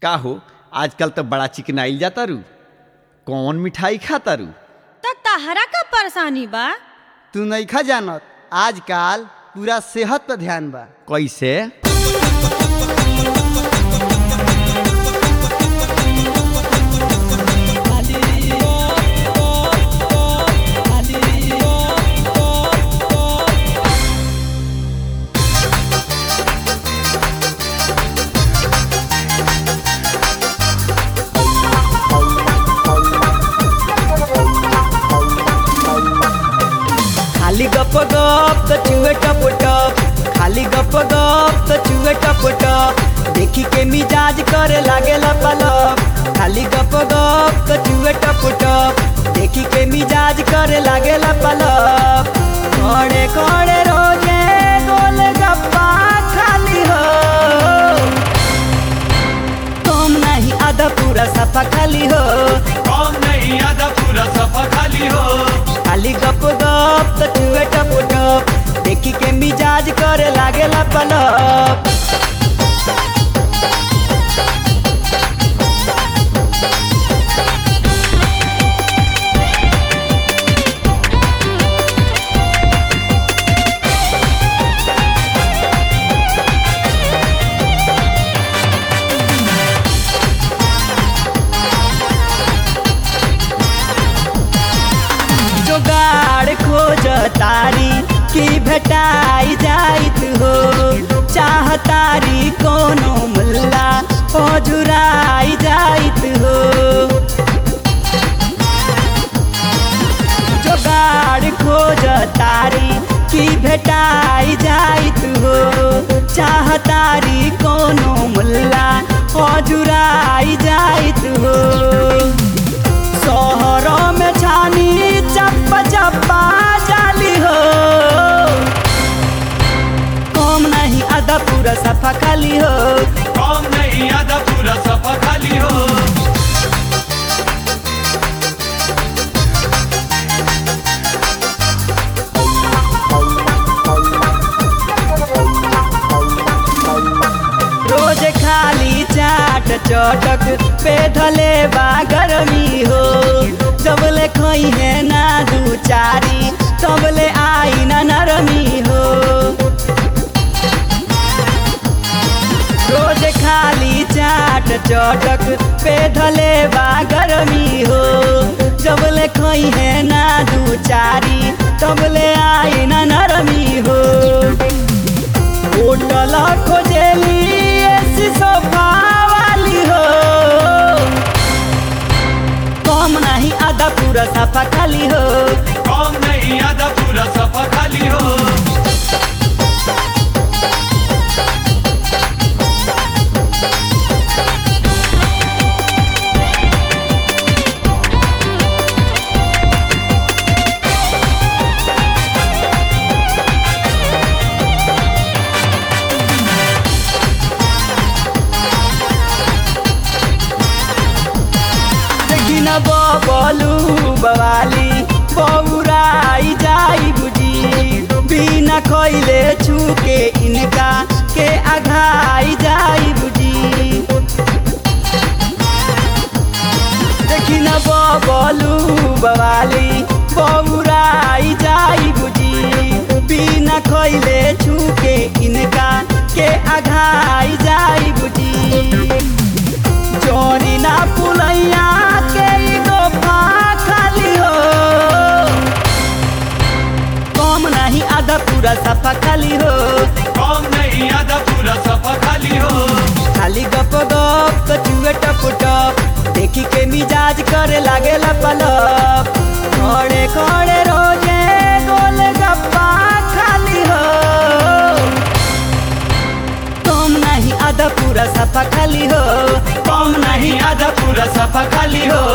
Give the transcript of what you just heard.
का हो आजकल तो बड़ा चिकनाइल जाता रू कौन मिठाई खाता रू त तहरा का परेशानी बा तू नइखा जानत आजकल पूरा सेहत पर ध्यान बा कैसे खाली गप गप त चुए टप टप खाली गप गप त चुए टप टप देखी के मिजाज करे लागे पलप खाली गप गप त चुए टप टप देखी के मिजाज करे लागे पलप खड़े खड़े रोजे गोल गप्पा खाली हो तुम नहीं आधा पूरा सफा खाली हो कौन नहीं आधा पूरा सफा खाली हो खाली गप गप त चुए टप टप देखी के मिजाज करे लागे पलप जोगाड़ खोज तारी की भेटाई जाइत हो चाहतारी कोनो मुल्ला हो जुराई जाइत हो जोगाड़ खोज तारी की भेटाई जाइत हो चाहतारी कोनो मुल्ला हो जुराई जाइत हो शहरों में छानी चप्पा चप्पा जाली हो कम नहीं आधा पूरा सफा खाली हो कौन नहीं आधा पूरा सफा खाली हो रोज खाली चाट चटक पे धले बा गरमी हो जबले खई है ना दू चारी तबले आई ना नरमी हो रोज खाली चाट चटक पे धले बा गरमी हो जबले खई है ना दू चारी तबले आई ना नरमी हो होटल खोजेली ऐसी सोफा वाली हो कम नहीं आधा पूरा सफा खाली हो कौन नहीं आधा पूरा सफा खाली हो देखी न बबलू बवाली बौराई जाई बुझी बिना खैले छूके इनका के आघाई जाई बुझी देखी न बबलू बवाली बौराई जाई बुझी बिना खैले छूके इनका के आघाई जाई बुझी चोरी ना पुलैया के ई गोफा खाली हो कम नहीं आधा पूरा सफा खाली हो कौन नहीं आधा पूरा सफा खाली हो खाली गप गप कचुए टप टप देखी के मिजाज करे लागे पलप खड़े खड़े रोजे गोल गप्पा खाली हो कम नहीं आधा पूरा सफा खाली हो कौन नहीं आधा पूरा सफा खाली हो